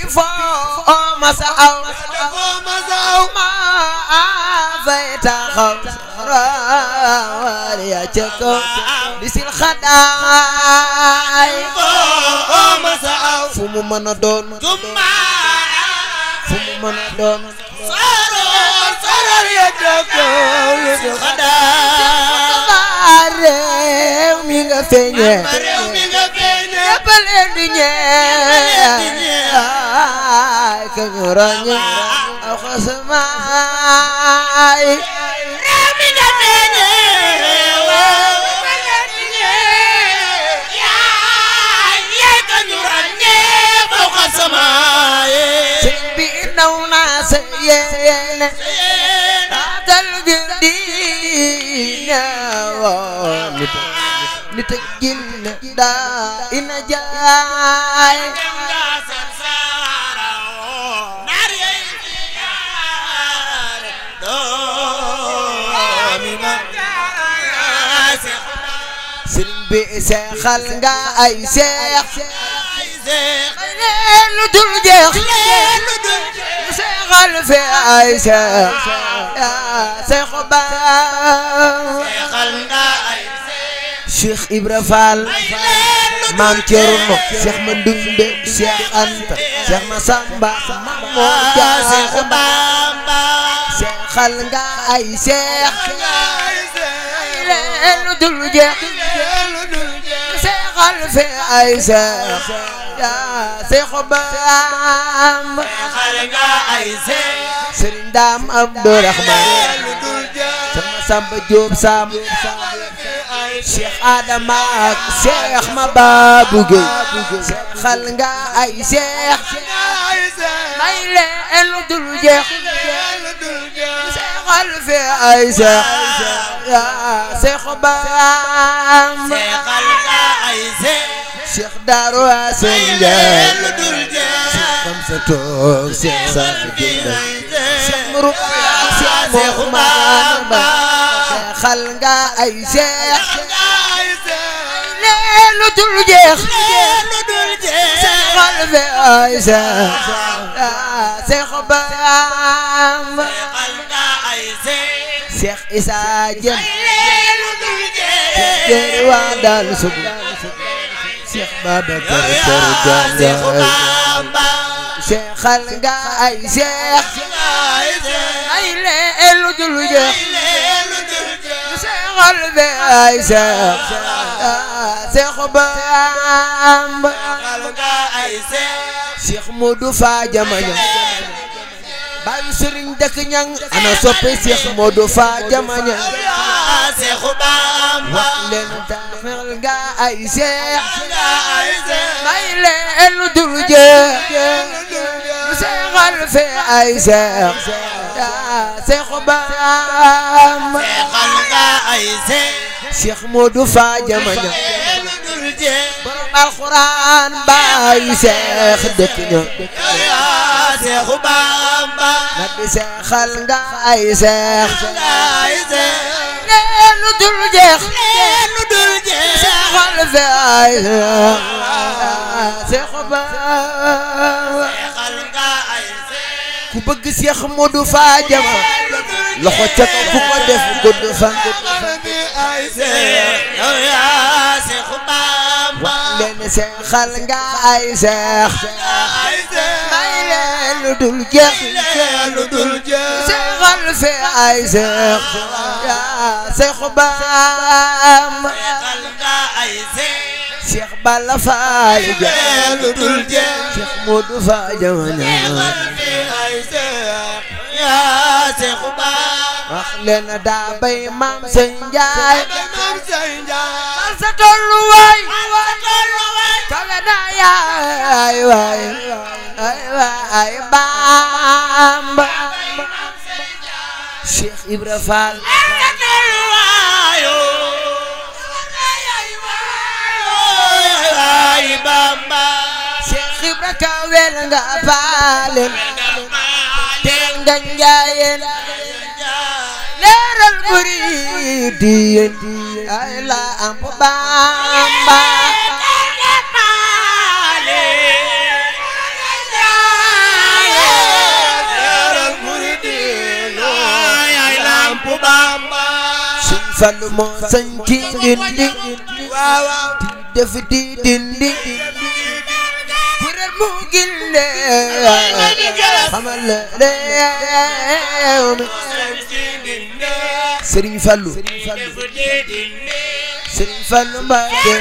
foo masa aw foo masa aw ma fay taxaw rawal ya ca kaw bisil xadaay foo masa aw fu mu mën a doon jumma fu mu mën a doon soror soror ya jokkow yu du xadaa ba réew mi nga feeñee ba réew mi nga feeñee ñëpp leen di ñee ay ka ñu ràññe aw xasamaay réew mi nga feeñee waaw ba leen di ñee yaay yaay ka ñu ràññee faw xasamaaye sëñ bi naw naa sa yéene dal gir di neewoo nit nit ak jinne daa ina jaay sëriñ bi seexal nga ay seex may leen lu dul jeex seexal fi ay seex yaa seexu baa Cheikh Ibra Fall maam Thierno Cheikh Mandumbe Cheikh Anta Cheikh Massamba Maam Mor Jaara seexal nga ay seex may leen lu dul jeex seexal fi ay seex yaa seexu Bamba Sëriñ Daam Abdourahman sama Samba Diop Sam Cheikh Adama ak Cheikh Mababou Gueye seexal nga ay seex may leen lu dul jeex seexal fi ay seex yaa seexu Bamba Cheikh Darou Assane Ndiaye Cheikh Kamsa Toog Cheikh Safi Ginda Cheikh Mourou Cheikh Mouhamad Ba seexal nga ay seex leen lu dul jeex seexal fi ay seex yaa seexu Bamba Cheikh Issa Dieng Cheikh waa daal sugu Cheikh Babacar Kër Diagne seexal nga ay seex ay leen lu dul jeex seexal fi ay seex seexu Bamba Cheikh Modou Fa Jamaña bayu Sëriñ dëkk ñang ana soppe Cheikh Modou Fa Jamaña wax leen taxal nga ay seex may leen lu dul jeex seexal fi ay seex seexu Bamba Cheikh Modou Fa Jamaña borom alxuraan baayu seex dëkk ña na di seexal nga ay seex leen lu dul jeex seexal fi ay seex seexu Bamba ku bëgg Cheikh Modou Fa Jama loxo ca kaw ku ko def gudd fan wax leen seexal nga ay seex may leen lu dul jeex seexal fi ay seex yaa seexu Bamba Cheikh Balla Fall ja Cheikh Modou Fa Jama wax leen daa bay maam sëñ Njaay al sa tolluwaay kawe na yaay waay ay waay Bamba Cheikh Ibra Fall Cheikh Ibra kawel nga faalen te nga njaayeen leeral muridiin ay la am Bamba Fallu moo sañ ci dindi waaw waaw def di dindi kuréel mu ginde xamal la réew mi Sëriñ Fallu Sëriñ Fallu Mbàkke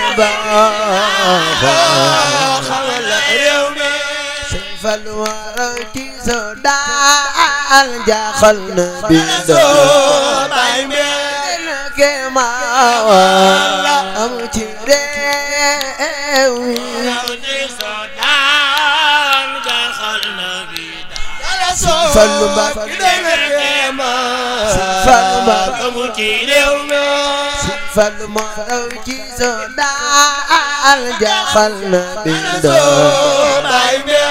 baax xamal la réew mi Sëriñ Fallu waraw ci so daal jaaxal na bi soo bay me kema amu ci réew mi Fallu Mbàkke Fallu Mbàkke amul ci réew mi Fallu moo raw ci so daal jaaxal na bi soo bay me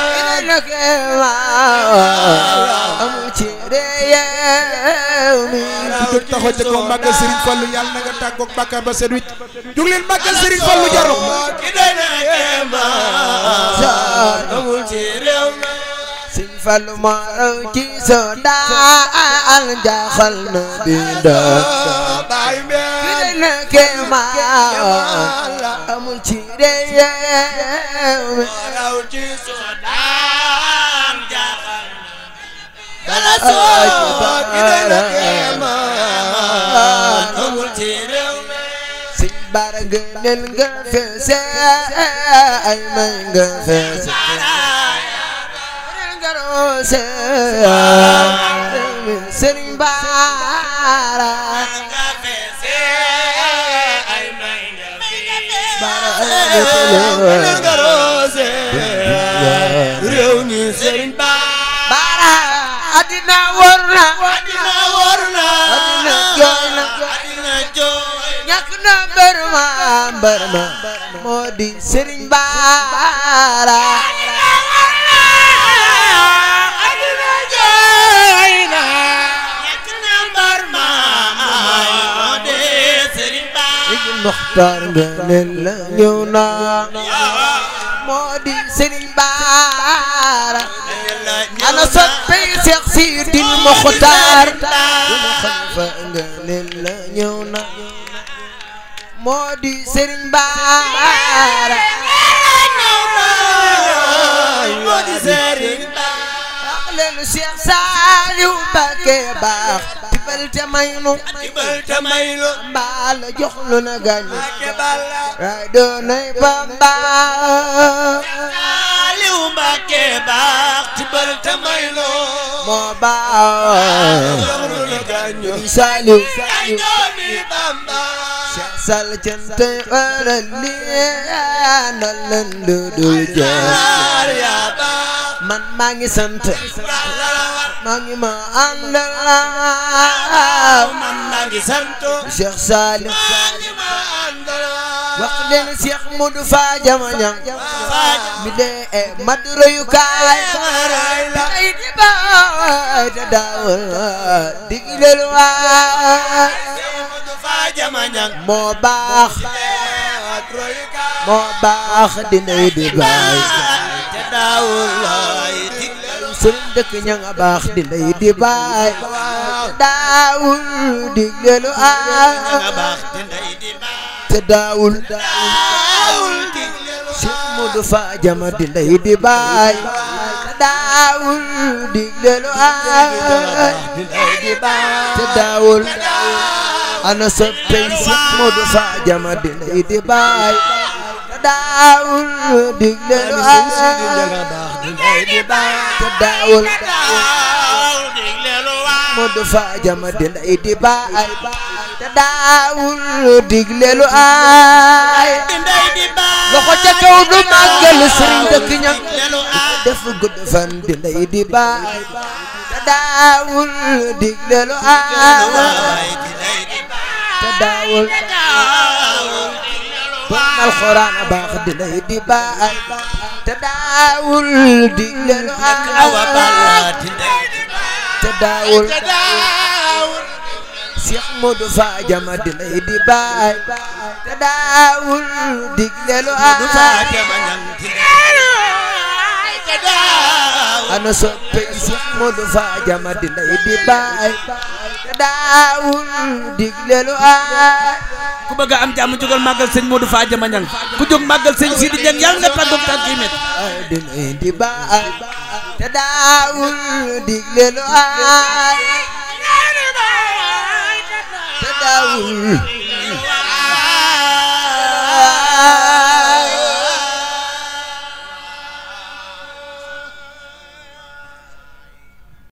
amu ci réew mi ku jóg taxaw ca kaw màggal Serigne Fallou yàlla na nga tàggoog bàkkaar ba set wicc jóg leen màggal Serigne Fallou jaru ki doy na kéemaan amul ci réew mi Sëñ Fallu moo raw ci so daal jaaxal na bi bay me na kéemaan amul ci réew mi raw ci Sudan jaaxal dala soo ki doy na kéemaan amul ci réew mi Sëñ Bara ngëneel nga feese ay may nga feese nga roose Sëriñ Bara nga feese ay may nga Bara feese nga roose réew mi Sëriñ Ba Bara addina wor na addina wóor na addina jooy na addina jooy ñàkk na mbër ma mbër ma moo di Sëriñ Bara addina jooy na ñàkk na mbar ma moo de Sëriñ Ba Sëriñ Muxtaar ngëneel la ñëw na moo di Sëriñ Bara ana soppey Seex Sidil Muxtaar duma xalifa ngëneel la ñëw na moo di Sëriñ Bara moo di Sëriñ Ba wax leen Seex Saaliw Mbàkke baax tibal te may nu tibal te may lu mbaal jox lu na gàññi Mbàkke Balla raay doonay Bamba Aliou Mbàkke baax tibal te may lu moo baax joxlu la gàññu Saaliw ay doomi Bamba Seex Sall cantay waral lii na leen lu dul jeex Yaar yaa baax man maa ngi sant baax la la war maa ngi ma àndal man maa ngi santo Seex Saaliw maa ngi ma àndal wax leen Seex Mudu Faa Jamañang mi dee e maduro yu kaay Maray la ay di baay te daawul digleel waay Modou Fa Jamañang moo baax royukaay moo baax dinay di baay te daawul lay digle sëriñ dëkk ña nga baax dinay di baay daawul digleelu nga aay baax te ndey di baax te daawul daawul digle lu Seex Mudu Faa Jama dinay di baay te daawul digleelu aay te ndey di baax te daawul ana soppey Seex Mudu Faa Jama dinay di baay te daawul digleelu aay te ndey di baax te daawul daawul digle lu waa Mudu Faa Jama dinay di baay te daawul digleelu aay te ndey di baax loxo ca kaw du màggal sëriñ dëkk ña digle lu aay def gudd fan dinay di baay te daawul digleelu aay te ndey di baax te daawul daawul digle lu bon waa alxuraan a baax dinay di baay te daawul digleelu awa balla aay te ndey di baax te daawul te daawul Seex Mudu Faa Jama dinay di baay te daawul digleelu du fa aay jamañang te ndey di baax te daawul ana soppe Seex Moodu Faajama di ndey di baay te daawul digle lu aay ku bëgg a am jàmm jógal màggal sëñ Modou Fadiama Ñang ku jóg màggal sëñ Sidi Ñang yàlla nga tàggoog tànk yi met di ndey di baay te daawul digle lu aay te daawul